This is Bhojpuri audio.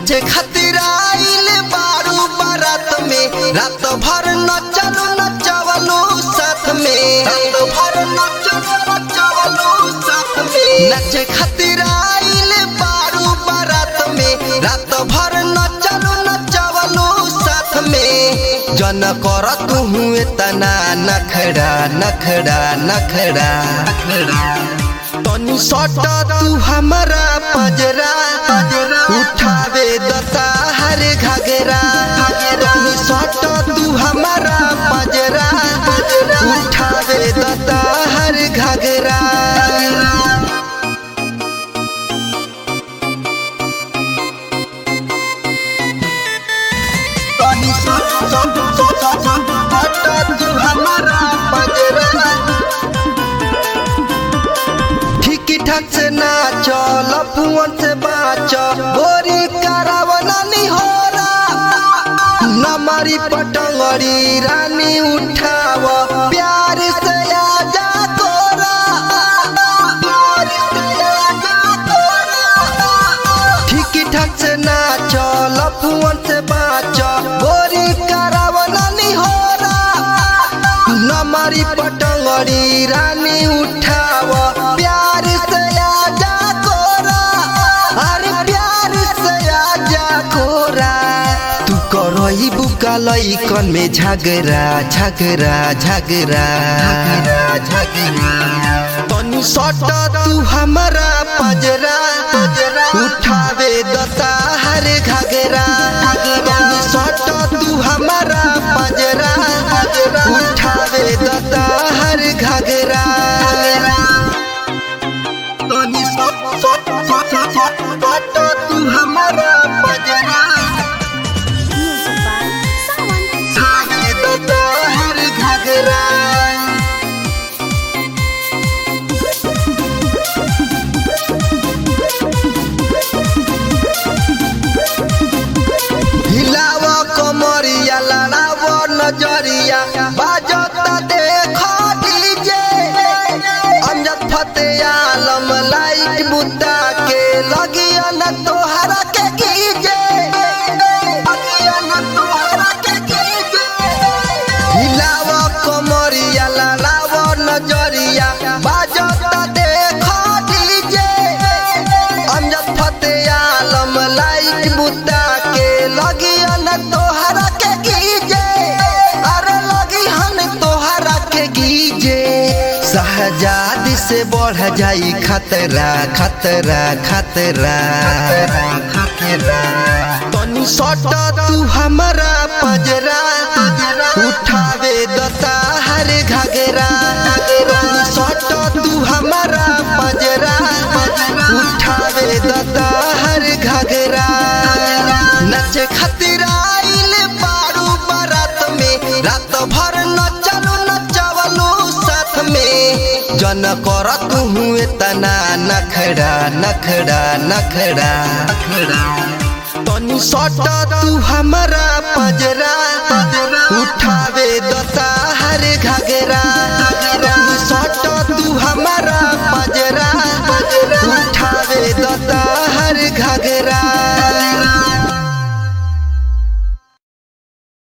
नाचे खातिर आइल बारू बारात में रात भर नचलू नचवलू साथ में रात भर नचलू नचवलू साथ में नाचे खातिर आइल बारू बारात में रात भर नचलू नचवलू साथ में जन कर तू हुए तना नखड़ा नखड़ा नखड़ा तनी सट तू हमारा पजरा उठावे दता हर घगरा तनी सट तू हमारा पजरा उठावे दता हर घगरा तनी सट सट सट सट तू हमारा पजरा ठीक ठाक से नाच लफुअन से बाच गोरी करावना निहोरा नमरी पटंगरी रानी उठाव प्यार से आजा तोरा प्यार से आजा तोरा ठीक ठाक से नाच लफुअन से बाच गोरी करावना निहोरा नमरी पटंगड़ी रानी उठाव प्यार से आजा कोरा अरे प्यार से आजा कोरा तू करई बुका लइकन में झगड़ा झगड़ा झगड़ा झगड़ा तनी सट तू हमारा पजरा उठावे दता हर घगरा तनी सट तू हमारा पजरा उठावे दता हर घगरा तनी सट सट सट सट सट तू हमारा पजरा Music by Sawan. उठावे दता हर घगरा हिलाव कमरिया लड़ाव नजरिया बाजता देख डीजे अमजद फते आलम लाइट बुता के लगिया न तोहरा के कीजे लगिया न तोहरा के कीजे हिलाव कमरिया लड़ाव नजरिया बाजता देख डीजे अमजद फते आलम लाइट बुता के लगिया न तोहरा के गीजे अरे लगी हन तोहरा के गीजे शहजाद से बढ़ जाई खतरा खतरा खतरा खतरा तनी सट तू हमारा पजरा उठावे दता हर घगरा तनी सट तू हमारा पजरा उठावे दता हर घगरा नचे खातिर आइल बारू बारात में रात भर नचलू नचवलू साथ में जन कर तू हुए तना नखड़ा नखड़ा नखड़ा तनी सट तू हमारा पजरा उठावे दता